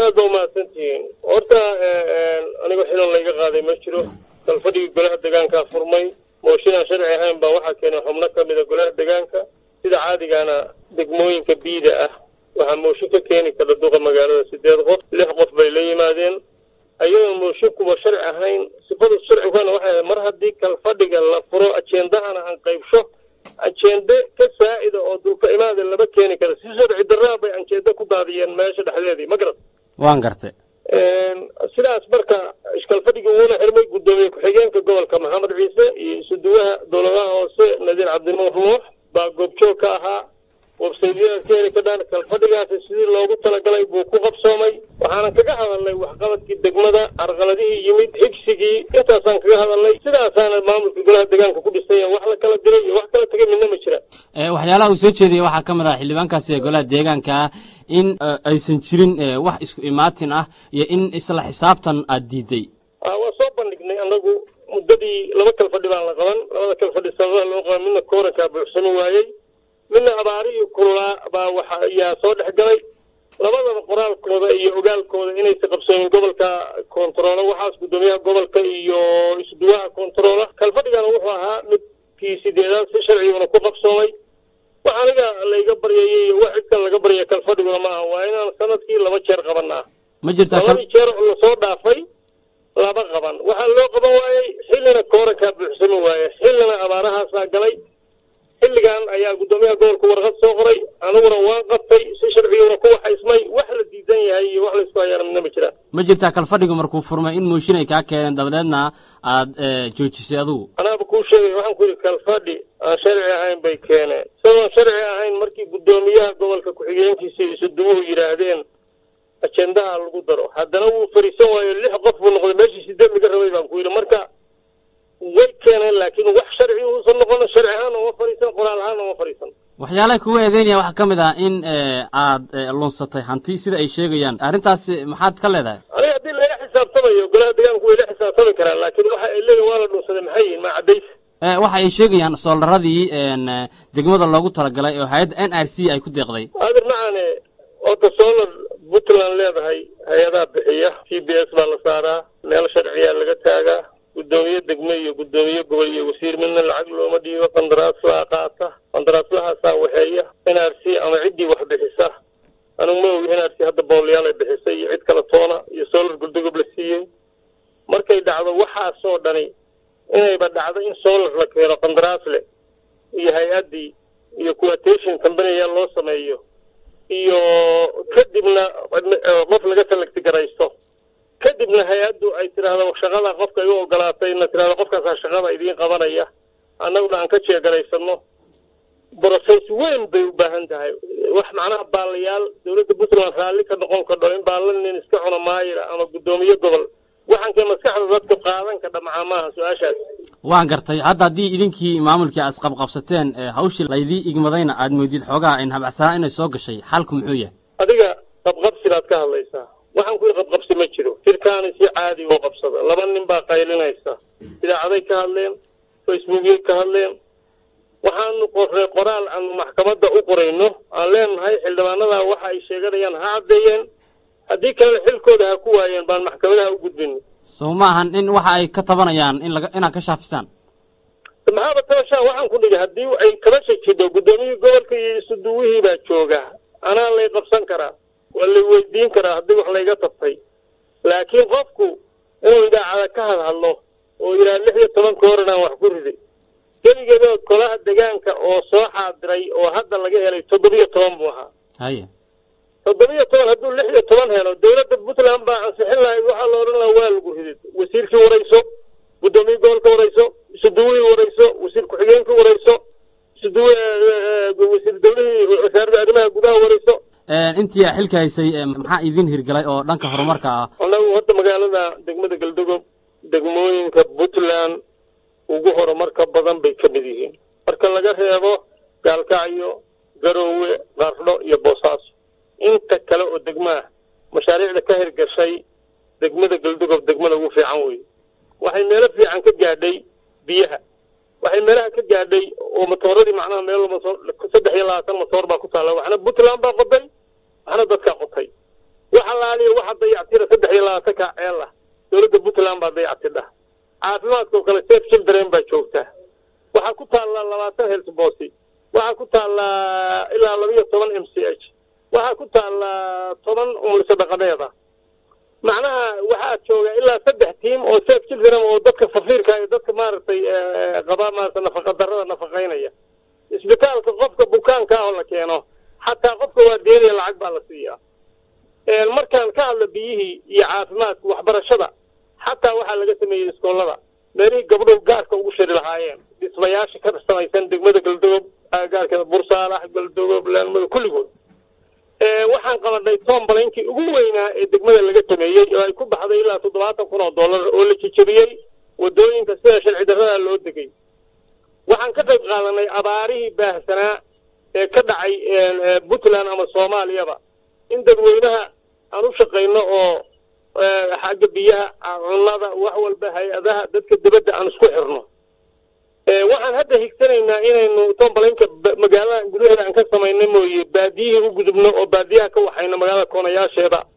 aad baa umahadsantihiin horta aniga xilan layga qaaday ma jiro kalfadhigii golaha degaankaa furmay mooshinaan sharci ahayn baa waxaa keenay xubno ka mida golaha degaanka sida caadigaana degmooyinka biida ah waxaa mooshin ka keeni kara duqa magaalada sideed qof lix qof bay la yimaadeen ayadoon mooshinkuba sharci ahayn sifada sharcigana waxay mar haddii kalfadhiga la furo ajendahana aan qaybsho ajende ka saa'ida oo dulka imaada lama keeni kara si sharci darraa bay ajende ku daadiyeen meesha dhexdeedii ma garat waan gartay sidaas marka iskalfadhigii wuuna xirmay guddoomiye ku-xigeenka gobolka maxamed ciise iyo isuduwaha dowladaha hoose nadiir cabdinuur nuux baa goobjoog ka ahaa websaydyada ka heli kadhaan kalfadhigaasi sidii loogu talagalay buu ku qabsoomay waxaanan kaga hadalnay waxqabadkii degmada carqaladihii yimid xigsigii intaasaan kaga hadalnay sidaasaana maamulka golaha degaanka ku dhisay wax la kala diray iyo wax kala tegay midna ma jira waxyaalaha uu soo jeediyey waxaa ka mid ah xildhibaankaasi ee golaha deegaanka ah in aysan jirin wax isku imaatin ah iyo in isla xisaabtan aad diiday waa soo bandhignay annagu muddadii laba kalfadhi baan la qaban labada kalfadhi sababaha loo qaban midna koorankaa buuxsami waayey midna abaarihii kululaa baa waxa ayaa soo dhex galay labadaba qoraalkooda iyo ogaalkooda inaysa qabsoomin gobolka kontaroolo waxaas guddoomiyaha gobolka iyo isduwaha kontaroola kalfadhigana wuxuu ahaa midkii sideedaad si sharciguna ku qabsoomay wax aniga layga baryayay iyo wax cidkan laga baryaya kalfadhiguna ma aha waa inaan sanadkii laba jeer qabanaa ma jirtaa labadii jeer lasoo dhaafay laba qaban waxaa loo qaban waayey xillina koorankaa buuxsami waaye xillina abaarahaasaa galay xilligan ayaa guddoomiyaha gobolka warqad soo qoray aniguna waan qabtay si sharciguna ku waxaysmay wax la diidan yahay iyo wax laysku hayaana midna ma jiraan ma jirtaa kalfadhigu markuu furmay in mooshin ay kaa keeneen dabadeedna aad joojisay adigu anaaba kuu sheegay waxaan ku yidhi kalfadhi aan sharci ahayn bay keeneen isagoon sharci ahayn markii guddoomiyaha gobolka ku-xigeenkiisa isuduwuhu yidhaahdeen ajendaha lagu daro haddana wuu fariisan waayo lix qof buu noqday meeshii sideed laga rabay baan ku yidhi marka way keeneen laakiin wax sharci uusan noqon sharci ahaan uma fariisan qoraal ahaan uma fariisan waxyaalaha kugu eedeynaya waxaa ka mid ah in aad lunsatay hanti sida ay sheegayaan arrintaas maxaad ka leedahay aniga haddii laga xisaabtamayo golaha degaanku way la xisaabtami karaan laakiin waxa ay leeyihin waa la dhunsaday maxay yihin maa caddays waxa ay sheegayaan soolaradii degmada loogu talagalay oo hay-adda n r c ay ku deeqday adir macaane oota solar puntland leedahay hay-adaha bixiya t b s baa la saaraa meel sharciyaa laga taagaa guddoomiye degme iyo guddoomiye gobol iyo wasiir midna lacag looma dhiibo qandaraaslaa qaata qandaraaslahaasaa waxeeya n r c ama ciddii wax bixisa anigu ma ogi n r c hadda booliyaal ay bixisay iyo cid kala toona iyo solar guldogob la siiyey markay dhacdo waxaasoo dhani inayba dhacdo in solar la keeno qandaraasle iyo hay-addii iyo quotation companiya loo sameeyo iyo kadibna qof laga salagti garaysto kadibna hay-addu ay tidhaahdo shaqada qofka ay u ogolaatayna tidhahdo qofkaasaa shaqada idiin qabanaya annaguna aan ka jeegaraysanno brocess weyn bay u baahan tahay wax macnaha baalayaal dowladda puntland raalli ka noqon kadho in baalla nin iska cuna maayira ama guddoomiye gobol waxankay maskaxda dadka qaadan kadha macaa maaha su-aashaas waan gartay hadda haddii idinkii maamulkii aad isqabqabsateen hawshii laydii igmadayna aad moodid xoogaha in habacsanaa inay soo gashay xalku muxuu yahay adiga qabqabsi baad ka hadlaysaa waxaan ku yidhi qabqabsi ma jiro jirkaani si caadi oo qabsada laba nin baa qaylinaysa idaacaday ka hadleen facebookyay ka hadleen waxaanu qorray qoraal aanu maxkamadda u qorayno aan leenahay xildhibaanadaa waxa ay sheeganayaan ha caddeeyeen haddii kalena xilkooda ha ku waayeen baan maxkamadaha u gudbin sow ma ahan in waxa ay ka tabanayaan in laga inaad ka shaafisaan maxaaba tabashaa waxaan ku dhigi haddii ay kabasha jidho guddoomiyihii gobolka iyo isuduwihii baa jooga anaa lay qabsan karaa waa lay weydiin karaa haddii wax layga tabtay laakiin qofku inuu idaacada ka hadhadlo oo yidhaha lix iyo tobanka horan aan wax ku riday keligeeda golaha degaanka oo soo xaadiray oo hadda laga helay toddobiyo toban buu ahaa haye toddobiyo toban hadduu lix iyo toban helo dowladda puntland baa ansixin lahayd waxaa la odhan lahaa waa lagu ridid wasiirkii warayso guddoomiye gobolka warayso isuduwihii warayso wasiir ku-xigeenkii warayso isuduwi wasiir dawlihii wasaaradda arrimaha gudaha warayso intii xilka haysay maxaa idin hirgalay oo dhanka horumarka ah annagu hadda magaalada degmada galdogob degmooyinka puntland ugu horumarka badan bay ka mid yihiin marka laga reebo gaalkacyo garoowe qardho iyo boosaaso inta kale oo degmaah mashaariicda ka hirgashay degmada galdogob degmada ugu fiican wey waxay meelo fiican ka gaadhay biyaha waxay meelaha ka gaadhay oo matooradii macnaha meel saddex iyo labaatan matoor baa ku taalla waxna puntland baa qoday waxna dadkaa qotay wax allaale soomaaliya waxaa dayactira saddex iyo labaatanka ceel ah dowladda puntland baa dayactidha caafimaadka oo kale safe children baa joogta waxaa ku taallaa labaatan helsbosi waxaa ku taallaa ilaa labiyo toban m c h waxaa ku taallaa toban umulisa dhaqameeda macnaha waxaa jooga ilaa saddex tiim oo safe children oo dadka safiirka iyo dadka maaragtay qaba maarata nafaqa darrada nafaqaynaya isbitaalka qofka bukaanka ah oo la keeno xataa qofka waa deenaya lacag baa la siiyaa markaan ka hadla biyihii iyo caafimaadka waxbarashada xataa waxaa laga sameeyey iskoolada meelihii gabdhow gaarka ugu shari lahaayeen dhismayaasha ka samaysan degmada galdogob gaarkeeda bursaalax galdogob laalmada kulligood waxaan qabanay tombalankii ugu weynaa ee degmada laga sameeyey oo ay ku baxday ilaa toddobaatan kun oo dollar oo la jejebiyey wadooyinka sida sharci darrada loo degay waxaan ka qayb qaadanay abaarihii baahsanaa ee ka dhacay puntland ama soomaaliyaba in dadweynaha aan u shaqayno oo xagga biyaha cunnada wax walba hay-adaha dadka dibadda aan isku xirno waxaan hadda higsanaynaa inaynu tombalanka magaalada gudaheeda aan ka samayno mooye baadiyihii u gudubno oo baadiyaha ka waxayno magaalada koonayaasheeda